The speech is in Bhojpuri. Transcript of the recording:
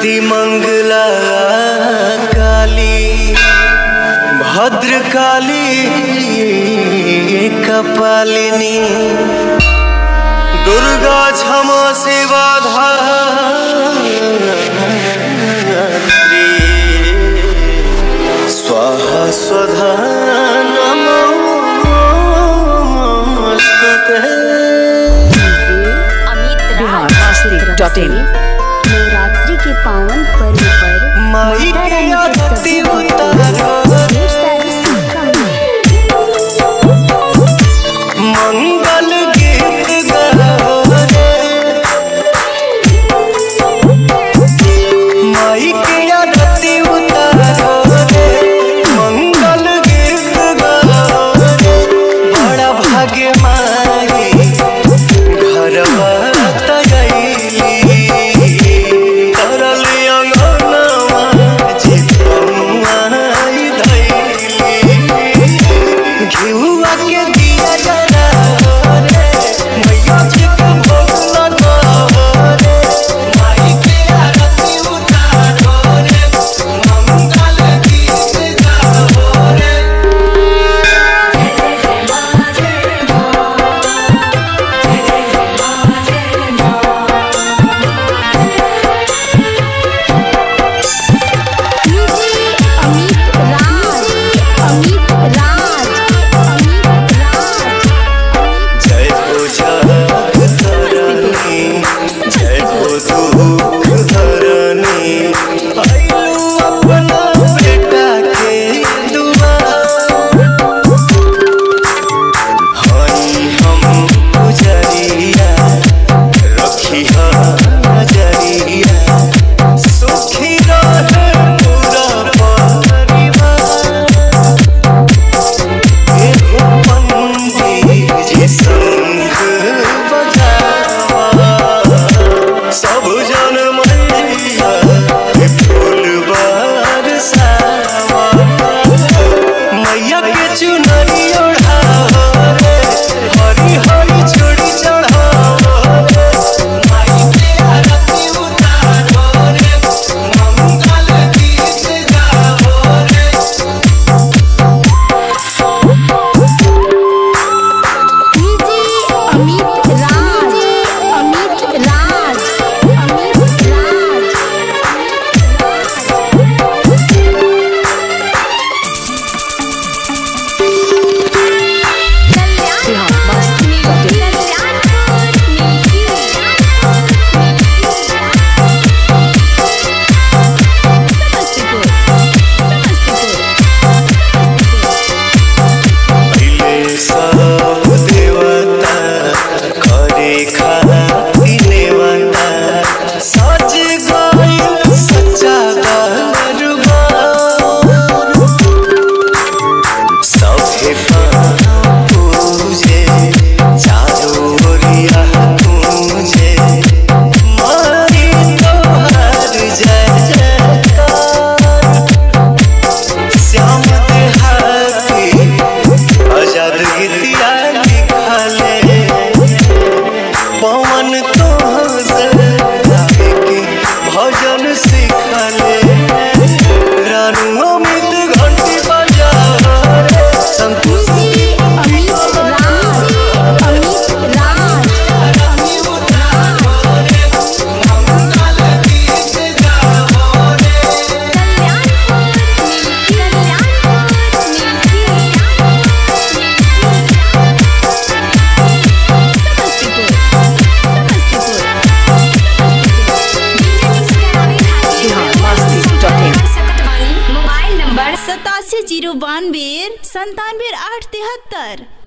मंगला काली भद्रकाली कपालिनी दुर्गा क्षमा शिवा धात्री स्वाहा स्वधा नमोस्तुते अमित बिहार राज मस्ती डॉट इन नवरात्रि के पावन पर्व पर माई माता के रानी के आरती सभी उतारो ढेर सारी शुभकामनाएं मंगल गीत गाओ रे माई के आरती उतारो रे मंगल गीत गाओ रे बड़ा भाग्य माई घरवा तगैली तरल अंगनवा चितनुआई धैली घिउआ के दिया जरा रे मैया जी के भोग लगा रे माई के आरती उतारो रे मंगल गीत गाओ रे अमित राज अमित राज अमित राज जय हो जगतरनी जय हो दुख हरनी आइलू अपना बेटा के दुआर हई हम पुजरिया रखी नजरिया सुखी रहे पूरा परिवार एगो पंडित जी शंख बजावा सब जन मैया के फूल बरसावा मैया के चुनरी ओढ़ाओ रे हरी हरी चूड़ी चढ़ाओ रे माई के आरती उतारो रे मंगल गीत गाओ रे अमित राज अमित राज अमित राज बिहार मस्ती डॉट इन पहिले सब देवता करे खाती नेवता सज गइल सच्चा दरबार सभे पूजे चारो ओरिया पूजे मारी तोहार जय जयकार श्याम देहाती आजाद गीतिया लिखले पवन तोहसे गावे के भजन सिखले रानू अमित घंटी बजा रे संतोष अमित राज अमित राज मंगल गीत गाओ रे Bihar Masti dot in mobile number सतासी जीरो बानवे संतानवे आठ तिहत्तर